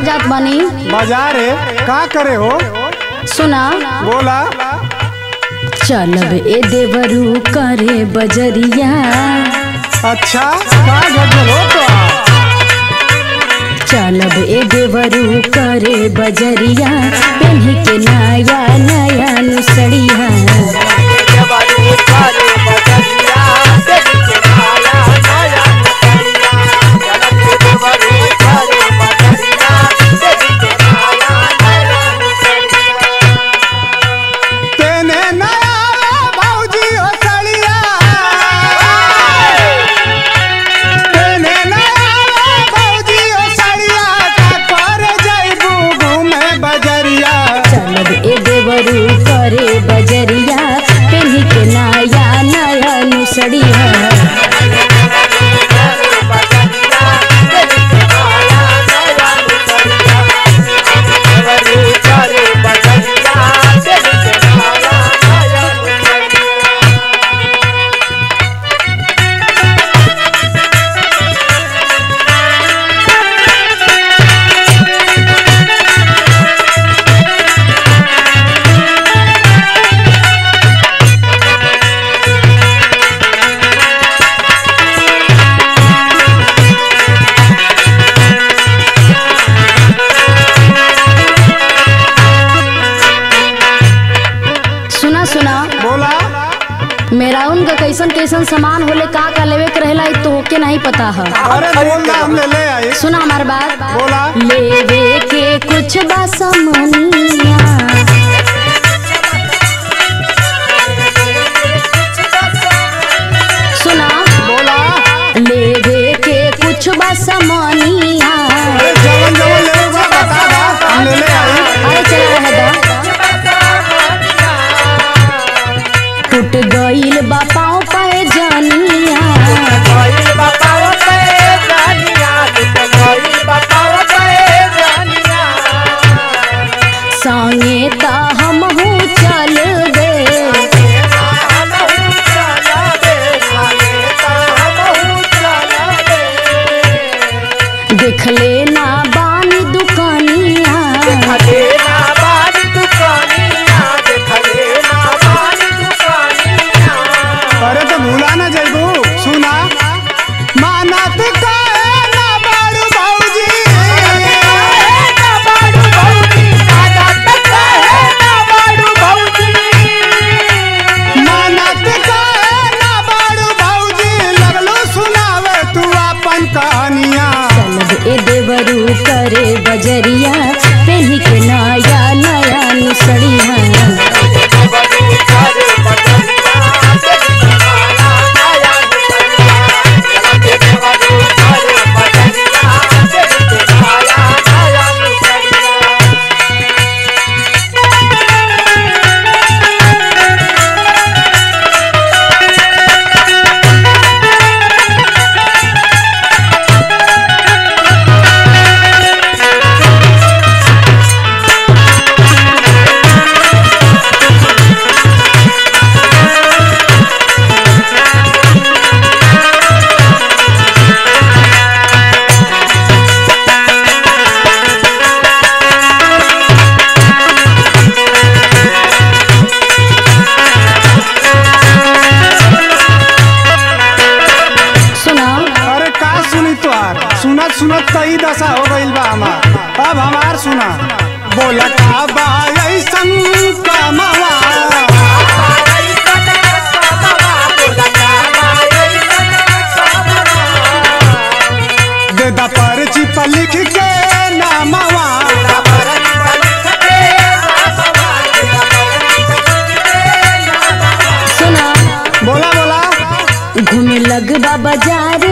जात बानी बाजार है का करे हो सुना बोला चलब ए देवरू करे बजरिया अच्छा का गजल हो तो चलब ए देवरू करे बजरिया पेन्ही के नया नया नुसड़िया तेने नया भौजी हो सड़िया तेने नया भौजी हो सड़िया का कर जइबू घूमे बजरिया चलब ए देवरू करे बजरिया पेन्ही के नया नया नुसड़िया सुना सुना बोला मेरा उनका कैसन कैसन सामान होले का का लेवे के रहेला इ तो होके नहीं पता है अरे बोल ना हम ले ले आई सुना हमार बात बोला लेवे के कुछ बा समनिया सुना बोला लेवे के कुछ बा समनिया अरे जवन जवन ले बा बता दा हम ले ले आई अरे चला रहे दा टूट गईल बा पाँव पे जानिया संगे ता हम चल दे देख लेना बानी दुकानिया अरे तो भूला ना जइबू सुना मानत का ना बारू भौजी मानत का ना बारू भौजी लगलो सुनावे तू अपन कहानियां चलब ए देवरू करे बजरिया पेन्ही के नया नया नुसड़िया सुना अरे का सुनी तुहार सुनत सुनत कई दशा हो गइल बा हमार अब हमार सुना बोला का बा ऐसन कमावा दे दा पर्ची पर लिख के नामवा सुना बोला बोला घूमे लगबा बाजार